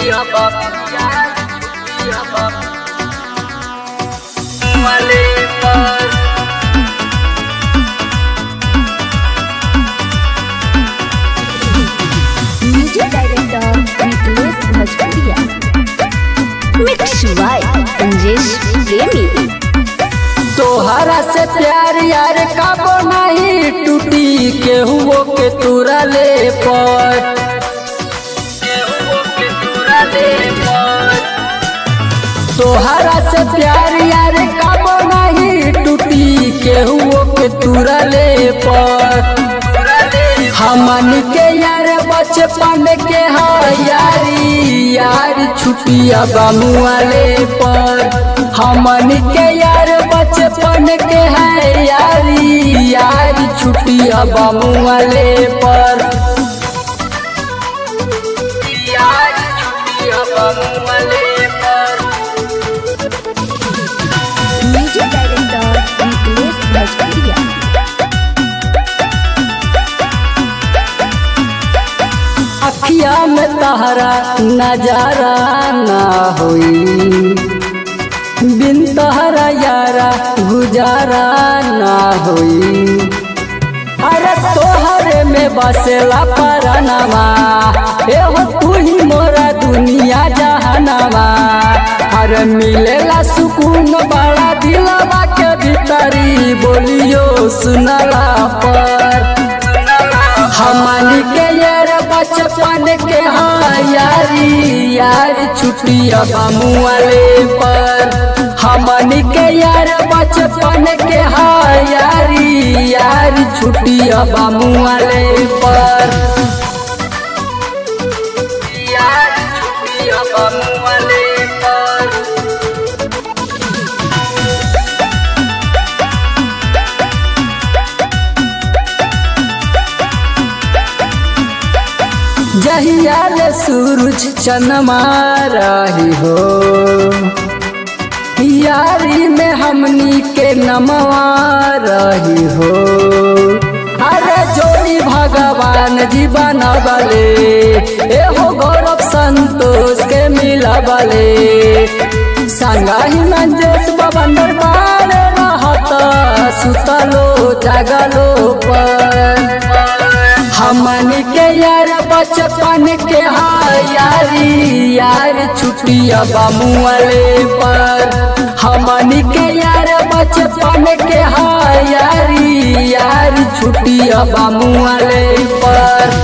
music director Nikhilesh भोजपुरिया mix by संजेश प्रेमी तोहरा से प्यार यार काबो नहीं टूटी केहुओ के तुरा ले पर तोहरा से प्यार यार काबो नहीं टूटी केहुओ के तुरा ले पर हमन के यार बचपन के हा यारी यार छुटिया बामुआले पर हमन के यार बचपन के है यारी यार छुटिया बामुआले पर यार छुटिया बामुआले पर म्यूजिक डायरेक्टर निखिलेश भोजपुरिया अखिया में तहरा नजारा ना होई बिन तहरा यारा गुजारा ना होई अरे तोहरे में बसेला परनमा एहो तू ही मोरा दुनिया जहानमा अरे मिलेला सुकून बड़ा दिलवा के भीतरी बोलियो सुनला पर हमनी के यार बचपन के हाँ यारी यार छुट्टिया बामुआले पर हमनी के यार बचपन के हाँ यारी यार छुट्टिया बामुआले पर यार छुट्टिया बामुआले पर जहियाल सूरज चनमा रही हो यारी में हमनी के नमवा रही हो अरे जोड़ी भगवान जी बनबले एहो गौरव संतोष के मिलबले संगाही मंजेश बबंदर बार रहत सुतलो जागलो पर हमन के यार बचपन के हाँ यारी यार छुट्टिया बामुआले पर हमन के यार बचपन के हाँ यारी यार छुट्टिया बामुआले पर